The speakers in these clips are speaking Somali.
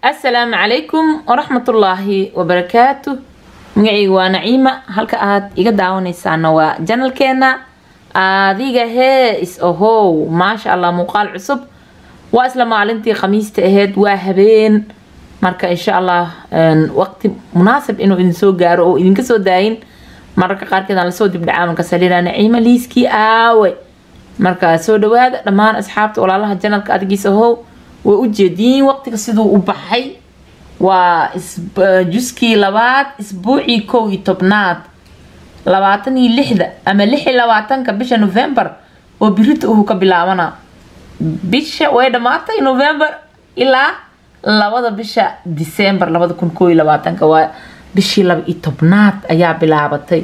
assalaamu calaykum waraxmatullaahi wabarakaatu magacayga waa naciima halka aad iga daawanaysaana waa janalkeena adiga hee is ahow maasha allah muuqaal cusub waa isla maalintii khamiista aheyd waa habeen marka insha allah waqti munaasab inuu idin soo gaaro oo idinka soo daayin mararka qaarkeed aan lasoo dibdhacaa marka salina naciima liiskii aawe marka soo dhawaada dhammaan asxaabta walaalaha janalka adigiis ahow way u jeediin waqtiga siduu u baxay waa juskii labaad isbuucii kow iyo tobnaad labaatan iyo lixda ama lix iyo labaatanka bisha november oo birita uhu ka bilaabana bisha way dhammaatay november ilaa labada bisha december labada kun koo iyo labaatanka waa bishii laba iyo tobnaad ayaa bilaabatay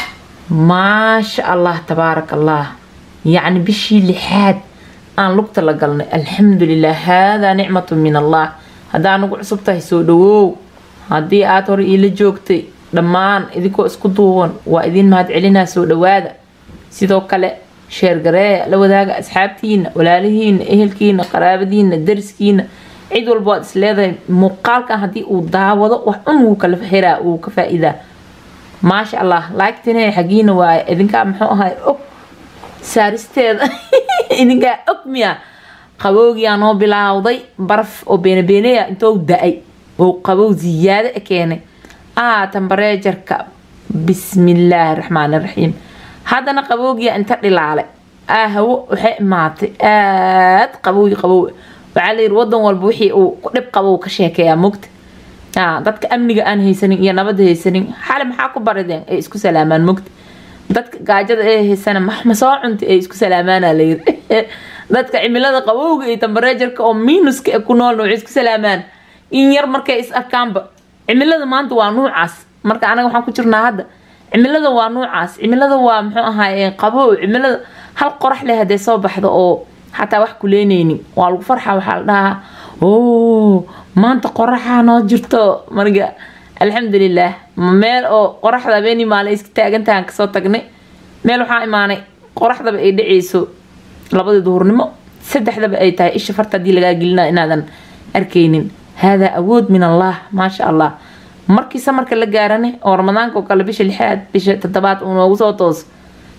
maasha allah tabaarak allah yacni bishii lixaad aan lugta la galnay alxamdulilah haadaa nicmatu min allah haddaa nagu cusub tahay soo dhawow haddii aada hore iila joogtay dhammaan idinkoo isku duuban waa idiin mahad celinaa soo dhawaada sidoo kale sheergaree la wadaaga asxaabtiina walaalihiina ehelkiina qaraabadiina dariskiina cid walba waad isleedahay muuqaalkan haddii uu daawado wax un wuu kala xiraa wuu ka faa-iidaa maasha allah laagtine xagiina waaye idinkaa muxuu ahay og saaristeeda idinkaa og miya qabowgiyaa noo bilaawday baraf oo beenabeeneya intou da-ay oo qabow ziyaado e keenay aa tambareejarka bismillaahi raxmaani raxiim haddana qabowgiyaa inta dhilaalay aa hawo waxay imaatay aad qabowgi qabow waxaa layiri wadan walba wixii uu dhib qabow ka sheekeeyaa mogta dadka amniga aan haysanin iyo nabada haysanin xali maxaa ku barideen ay isku salaamaan mogta dadka gaajada ee haysana maxma soo cuntay ay isku salaamaana layiri dadka cimilada qabowga iyo tambareejarka oo minuska e ku noolna waxay isku salaamaan in yar markay is arkaanba cimilada maanta waa nuucaas marka anaga waxaan ku jirnaa hadda cimilada waa nuucaas cimilada waa muxuu ahaay qabow cimilada hal qorax leh hadee soo baxdo oo xataa wax kuleyneynin waa lagu farxa waxaa la dhahaa o maanta qoraxaa noo jirto marka alxamdulilah meel oo qoraxda habeeni maalin iska taagantahan kasoo tagnay meel waxaa imaanay qoraxdaba ay dhaceyso labadii duhurnimo saddexdaba ay tahay isha farta hadii lagaa gelina inaadan arkaynin haadaa awood min allah maasha allah markii samarka la gaarane oo ramadaanka oo kale bisha lixaad bisha toddobaad uu noogu soo tooso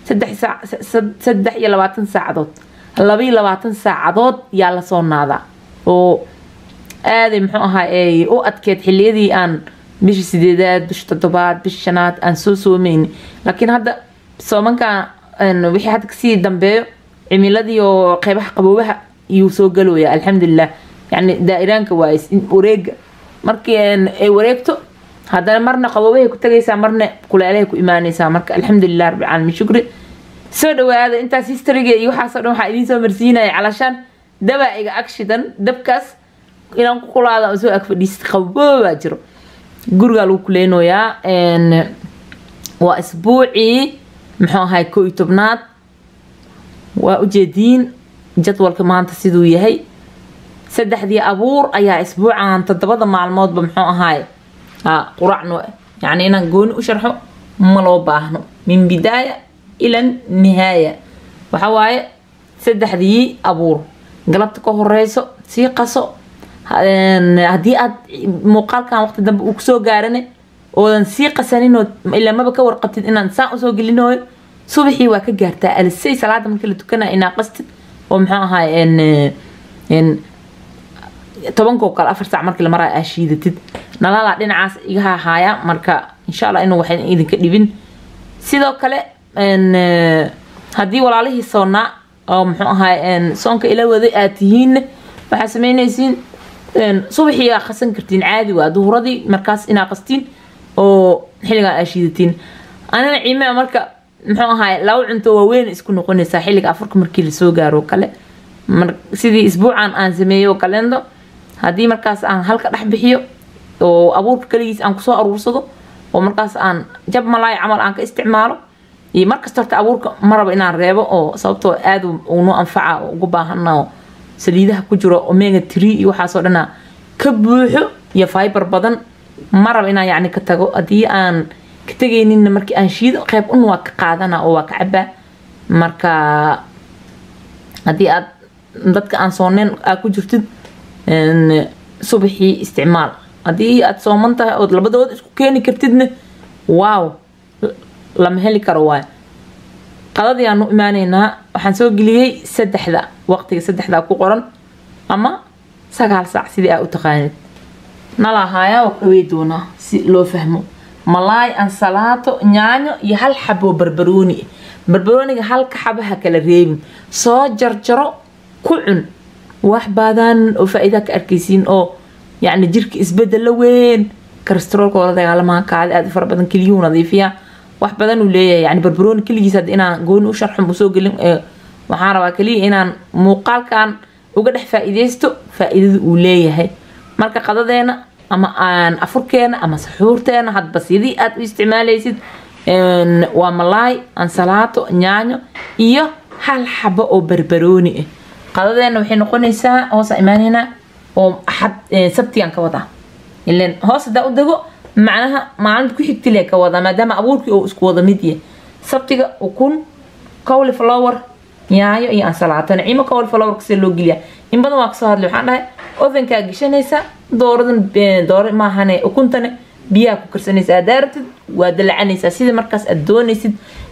saddex iyo labaatan saacadood labaiyo labaatan saacadood yaa lasoo naadaa oo aaday muxuu ahaa ay u adkeed xiliyadii aan bisha sideedaad bisha toddobaad bisha shanaad aan soo soomayni laakiin hadda soomankan wixii hadda kasii dambeeyo cimiladii oo qeybaha qaboobaha iyuu soo galooya alxamdulilah yani daa-iraanka waay wareega markii ay wareegto haddana marna qaboobahay ku tagaysaa marna kuleelahay ku imaanaysaa marka alxamdulilah rabbi caalamiin shukri soo dhawaada intaas historyga iyo waxaasoo dhan waxaa idiin soo marsiinaya calashaan dabaa iga agshidan dabkaas inaan ku kulaada soo ag fadhiista qaboobaa jiro gurigaa lagu kuleynoyaa waa isbuucii muxuu ahay koo iyo tobnaad waa ujeediin jadwalka maanta siduu yahay saddexdii abuur ayaa isbuucan toddobada maalmoodba muxuu ahaay quracno yacni inaan gooni u sharxo ma loo baahno min bidaaya ila nihaaya waxa waaye saddexdii abuur galabta ka horeyso sii qaso haddii aad muuqaalkan waqti dambe uu kusoo gaarane oodan sii qasaninoo ilamaba ka warqabtid inaan saan usoo gelinooyo subaxii waa ka gaartaa alisay salaada markii la tukanaya inaa qastid oo muxuu ahaay tobankoo kale afar saac markii la maraayo aa shiidatid nalaalaa dhinacaas iga hahaaya marka insha allah inuu waxay idinka dhibin sidoo kale haddii walaalihii soonnaa oo muxuu ahaay soonka ila waday aad tihiinna waxaa sameynaysiin subaxii aa qasan kartiin caadi waa duhuradii markaas inaa qastiin oo xilligan aa shiidatiin anina ciimea marka muxuu ahaay laba cunto waaweyn isku noqonaysaa xilliga afarka markii lasoo gaaro kale sidii isbuucan aan sameeyo kalendo haddii markaas aan halka dhex bixiyo oo abuurka kaligiis aan kusoo aruursado oo markaas aan jab malaay camal aan ka isticmaalo iyo markasta horta abuurka maraba inaan reebo oo sababtoo aad uunoo anfaca oo ugu baahana saliidaha ku jiro omega tree iyo waxaasoo dhana ka buuxo iyo fiber badan maraba inaan yacni ka tago haddii aan ka tegayninna markii aan shiido qeyb un waa ka qaadana oo waa ka cabaa marka haddii aad dadka aan sooneen aa ku jirtid subaxii isticmaal haddii aad sooman tahay ood labadooda isku keeni kartidna waaw lama heli karo waay qadadii aan u imaaneynaa waxaan soo geliyey saddexda waqtiga saddexdaa ku qoran ama sagaal saac sidii aa u taqaanid nalahaayaa waa dhawey doonaa si loo fahmo malaay ansalaato nyaanyo iyo hal xaboo barbarooni barbarooniga halka xabaha kala reebin soo jarjaro ku cun wax badan oo faa-iida ka arkaysiin oo yacni jirka isbedela weyn karastroolka la dagaalamaa kaadi aada u fara badan keliyuhu nadiifiya wax badan uu leeyahay yani barbarooni keligiis hadda inaan gooni u sharxum usoo gelin waxaan rabaa keliya inaan muuqaalkan uga dhex faa-iideysto faa-iidada uu leeyahay marka qadadeena ama aan afurkeena ama saxuurteena hadba sidii aad u isticmaalaysid waa malaay ansalaato nyaanyo iyo hal xabo oo barbarooni ah qadadeena waxay noqonaysaa hoosa imaaneynaa oo axad sabtigan ka wadaa ilan hoos hadaa u dego macnaha maalinta ku xigtile ka wadaa maadaama abuurkii oo isku wada mid yahay sabtiga ukun cowly flower nyaayo iyo ansalaato naciimo cowly flower sida loo geliyaa in badan waa kasoo hadlay waxaan dhahay ovenkaa geshanaysa dooradan doore maahane ukuntane biyaha ku karsanaysa aad daaratid waa dalacanaysaa sida markaas aad doonaysid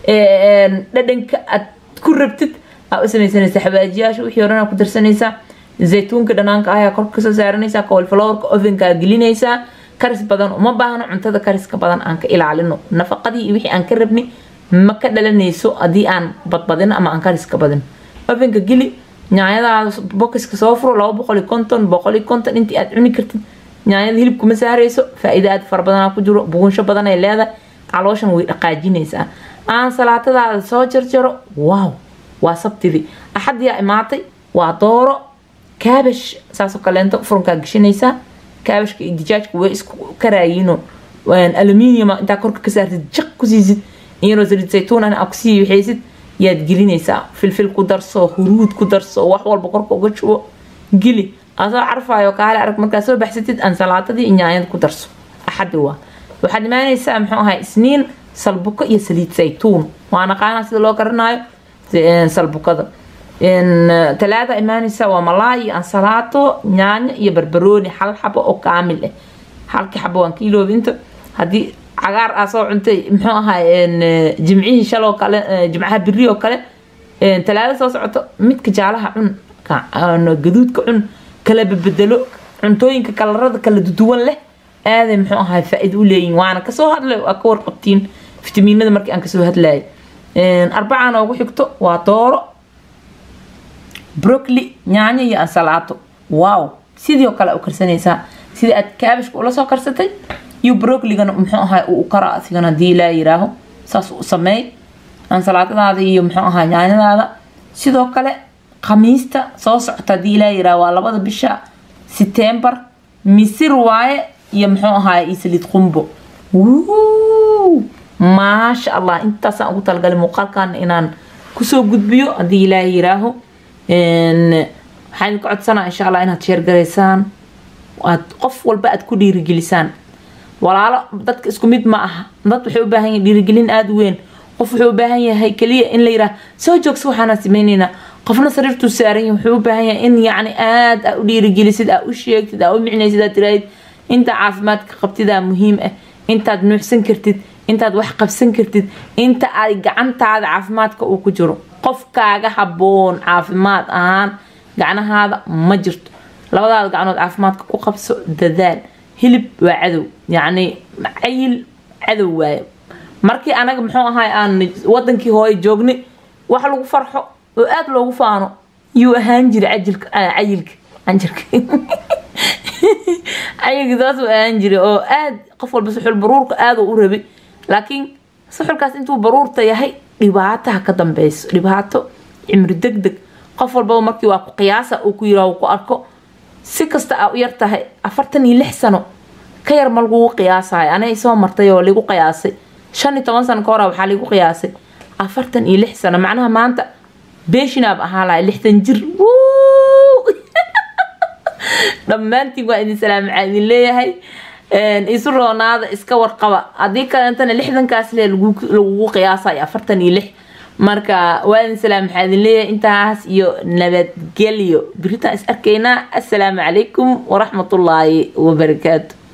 dhadhanka aad ku rabtid aa u samaysanaysaa xawaajiyaasha wixii horan aa ku darsanaysaa zaytuunka dhanaanka ayaa korka kasoo saaranaysaa cowlflowerka ovenkaa gelinaysaa karis badan uma baahno cuntada kariska badan aan ka ilaalino nafaqadii iyo wixii aan ka rabni ma ka dhalanayso haddii aan badbadino ama aan kariska badin ovenka geli nyaanyadaada bokiska soo furo laba boqol iyo konton boqol iyo konton intii aad cuni kartid nyaanyada hilibkuma saarayso faa-iida aad fara badanaa ku jiro bugunsho badan ay leedahay calooshan way dhaqaajinaysaa aan salaatadaada soo jarjaro waaw waa sabtidii axadiyaa imaatay waa dooro kaabash saasoo kaleento furunkaa geshanaysaa kaabashka iyo dijaajka way isku karaayiino aluminium intaa korka ka saartid jaq ku siisid iyadoo saliid saytuunan aa kusii waxaysid yaad gelinaysaa filfil ku darso huruud ku darso wax walba korka uga jubo geli asoo carfaayo kaale arag markaa soo baxsatid ansalaatadii iyo nyaanyada ku darso axadi waa waxaad imaanaysaa muxuu ahay isniin salbuko iyo saliid saytuun waa naqaanaa sida loo karinaayo salbukada talaada imaanaysa waa malaay iyo ansalaato nyaanyo iyo barbarooni hal xabo oo kaamil ah halkii xabo waan ka iloobi inta haddii cagaar aa soo cuntay muxuu ahay jimcihii shaloo kale jimcaha biri oo kale talaada soo socoto midka jaalaha cun gaduudka cun kala bedelo cuntooyinka kalarada kala duwan leh aaday muxuu ahay faa-iida u leeyihin waana kasoo hadlay waa ka warqabtiin fitamiinada markii aan kasoo hadlayay arbacaa noogu xigto waa dooro brocli nyaanyo iyo ansalaato wow sidii oo kale u karsanaysaa sidii aad kaabishka ula soo karsatay iyo brocligana muxuu ahay uu kara asigana hadii laa yiraaho saas u sameey ansalaatadaada iyo muxuu ahaa nyaanyadaada sidoo kale khamiista soo socota hadii ilaa yiraaho waa labada bisha setembar misir waaye iyo muxuu ahaay iyo saliid qumbo maasha allah intaasaan ugu talagalay muuqaalkan inaan kusoo gudbiyo haddii ilaaha yiraaho waxaan idinka codsanaa insha allah inaad sheergaraysaan aad qof walba aad ku dhiirigelisaan walaalo dadka isku mid ma aha dad waxay u baahan yihin dhiirigelin aada u weyn qof wuxuu u baahan yahay keliya in la yiraah soo joogsa waxaana sameyneynaa qofna sariirtuu saaran yahay wuxuu u baahan yahay in yacni aada aa u dhiirigelisid aa u sheegtid aa u micnaysid aad tiraahid inta caafimaadka qabtidaa muhiim ah intaad nuuxsan kartid intaad wax qabsan kartid inta ay gacantaada caafimaadka uu ku jiro qofkaaga habboon caafimaad ahaan gacnahaada ma jirto labadaada gacnood caafimaadka ku qabso dadaal hilib waa cadow yacni cayil cadow waaye markii anaga muxuu ahay aan wadankii hooye joognay wax lagu farxo oo aada loogu faano yuu ahaan jiray cajilka cayilka canjirka cayilka saas uu ahaan jiray oo aada qof walba suxul baruurka aada u rabay laakiin suxulkaas intuu baruurta yahay dhibaataha ka dambeyso dhibaato cimri deg deg qof walbaba markii waa ku qiyaasa uu ku yiraa ku arko si kasta aa u yar tahay afartan iyo lix sano ka yar ma lagugu qiyaasayo anay soo martay oo lagu qiyaasay shan iyo toban sano ka hora waxaa lagu qiyaasay afartan iyo lix sano macnaha maanta beeshinaab ahaa lahay lixdan jir dhammaantiin waa idin salaam maxaa idin leeyahay isu roonaada iska warqaba haddii kalentana lixdankaas le lagugu qiyaasayo afartan iyo lix marka waa idin salaam maxaa idin leeyahay intaas iyo nabadgelyo biritaan is arkaynaa assalaamu calaykum waraxmatullaahi wabarakaatu